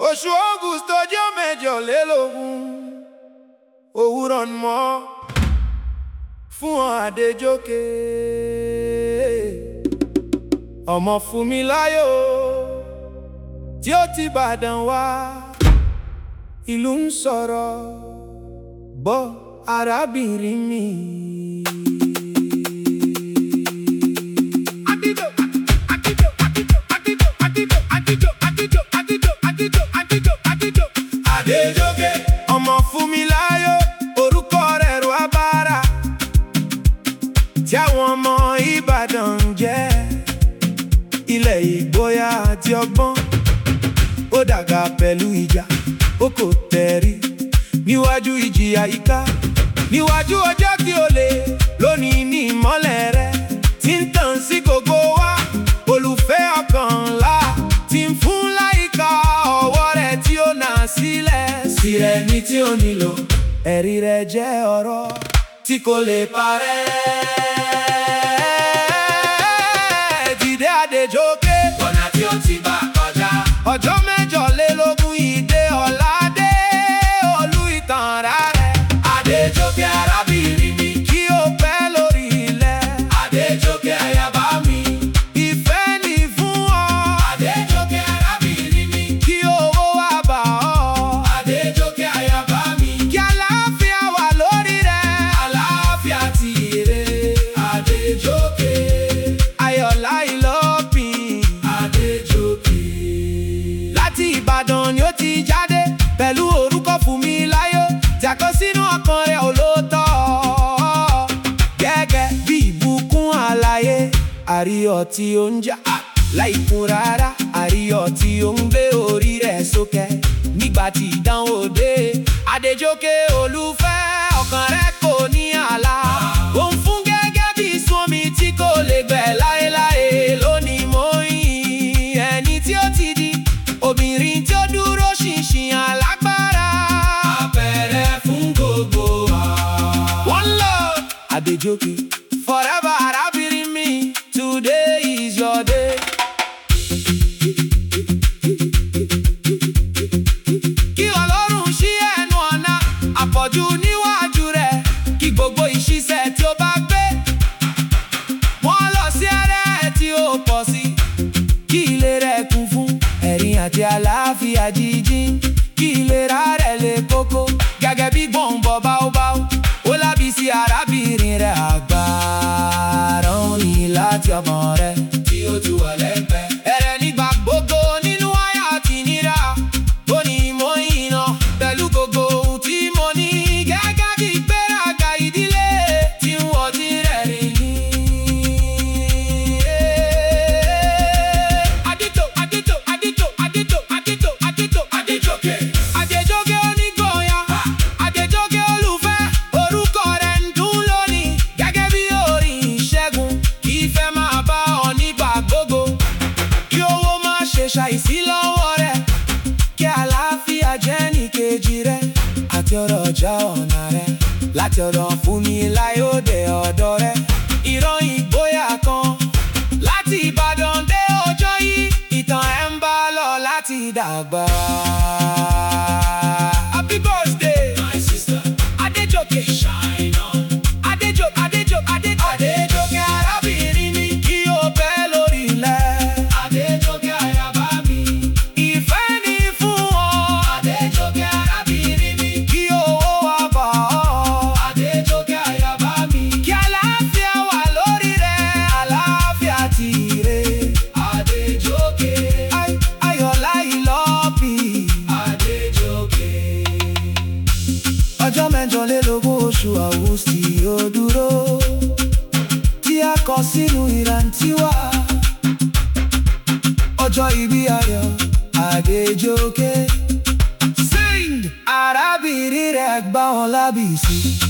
oṣù august ọjọ́ mẹ́jọlélógún òwúrọ̀ ni mọ́ fún ọ Adéjókè ọmọ Fúnmiláyọ̀ tí ó ti Ìbàdàn wá ìlú ń sọ̀rọ̀ bọ́ arábìnrin mi. Adéjókè ọmọ Fúnmiláyọ̀ orúkọ rẹ̀ rọ abára tí àwọn ọmọ Ìbàdàn ń jẹ́ ilẹ̀ ìgboyà àti ọgbọ́n ó dàgbà pẹ̀lú ìjà ó kò tẹ̀rí níwájú ìjìyà ìká níwájú ọjọ́ kí o lè lónìí ní ìmọ́lẹ̀ rẹ tí ń tàn sí gbogbo wa olùfẹ́ ọkàn ńlá tí ń fún láìka ọwọ́ rẹ̀ tí ó nà sílẹ̀ sí ẹni tí ó nílò ẹ̀rí rẹ̀ jẹ́ ọ̀rọ̀ tí kò lè parẹ́. Dìde Adéjókè ọ̀nà tí ó ti bá kọjá. ọjọ́ mẹ́jọlélógún ìdè ọ̀làdé olú ìtàn rárẹ̀ Adéjókè arábìnrin mi. kí o pẹ́ lórí ilẹ̀ Adéjókè ayaba mi. ìfẹ́ ní fún ọ Adéjókè arábìnrin mi. kí owó wá bá ọ Adéjókè ayaba mi. kí àlàáfíà wà lórí rẹ Àlàáfíà ti ire. Adéjókè. ayọ̀lá ìlọ́pìn Adéjókè. láti Ìbàdàn ni ó ti jáde pẹ̀lú orúkọ Fúnmiláyọ̀ tí a kọ sínú ọkàn rẹ̀ olóòótọ́ gẹ́gẹ́ bí ìbùkún àlàyé àríyọ̀ tí ó ń jà láìkún rárá àríyọ̀ tí ó ń gbé orí rẹ̀ sókè nígbà tí ìdánwò dé Adéjókè olùfẹ́ ọkàn rẹ̀ kò ní ààlà ó ń fún gẹ́gẹ́ bí sunmi tí kò lè gbẹ láéláé lónìí mo yìn ẹni tí ó ti di obìnrin tí ó dúró ṣinṣin alágbára. Àpẹẹrẹ fún gbogbo wa. One love, Adéjókè. Forever arábìnrin mi, today is your day. Kí Ọlọ́run ṣí ẹnu ọ̀nà àpọ̀jù níwájú rẹ̀, kí gbogbo ìṣiṣẹ́ tí ó bá gbé. Wọ́n lọ sí ẹrẹ́ tí ó pọ̀ sí, kí ilé rẹ̀ kún fún ẹ̀rín àti àlàáfíà jíjí. Kí ìlera rẹ̀ lè kókó, gẹ́gẹ́ bí gbọ̀ngbọ̀ báúbáú. Ó lábí sí arábìnrin rẹ̀ àgbàrá òní láti ọmọ rẹ̀. Tí ó tu wà lẹ́gbẹ̀ẹ́. Ẹ̀rẹ̀ nígbà gbogbo nínú àyà àti ìnira. Ó ní mo yìnà pẹ̀lú gbogbo ohun tí mo ní. Gẹ́gẹ́ bí ìgbéraga ìdílé tí ń wọ́n ti rẹ̀ rìn ní. Adétò, Adétò, Adétò, Adétò, Adétò, Adétò, Adéjókè. Adéjókè onígboyà, Adéjókè olùfẹ́, orúkọ rẹ̀ ń dún lónìí. Gẹ́gẹ́ bí orin ìṣẹ́gun, kì í fẹ́ máa bá ọ nígbà gbogbo. Kí owó má ṣe ṣàìsí lọ́wọ́ rẹ̀, kí àlàáfíà jẹ́ nìkejì rẹ̀, àti ọ̀rọ̀ ọjà ọ̀nà rẹ̀. Láti ọ̀dọ̀ Fúnmiláyọ̀ dé ọ̀dọ̀ rẹ̀, ìran ìgboyà kan. Láti Ìbàdàn dé ọjọ́ yìí, ìtàn ẹ̀ ń bá lọ láti dàgbà. Happy birthday, My sister. Adéjókè. Shine on. Adéjò, Adéjò, Adé, Adéjókè arábìnrin mi kí o pẹ́ lórí ilẹ̀. Adéjókè ayaba mi. Ìfẹ́ ni fún ọ, Adéjókè arábìnrin mi. kí owó wá bá ọ. Adéjókè ayaba mi. Kí àlàáfíà wà lórí rẹ̀, àlàáfíà ti rè. Adéjókè. Ay- Ayọ̀lá ìlọ́pì. Adéjókè. Ọjọ́ mẹ́jọlélógún oṣù Àwùsì ó dúró. Tí a kọ sínú ìrántí wa. Ọjọ́ ìbí ayọ̀ Adéjókè. Sing! Arábìnrin rẹ̀ gbá wọn lábìsí.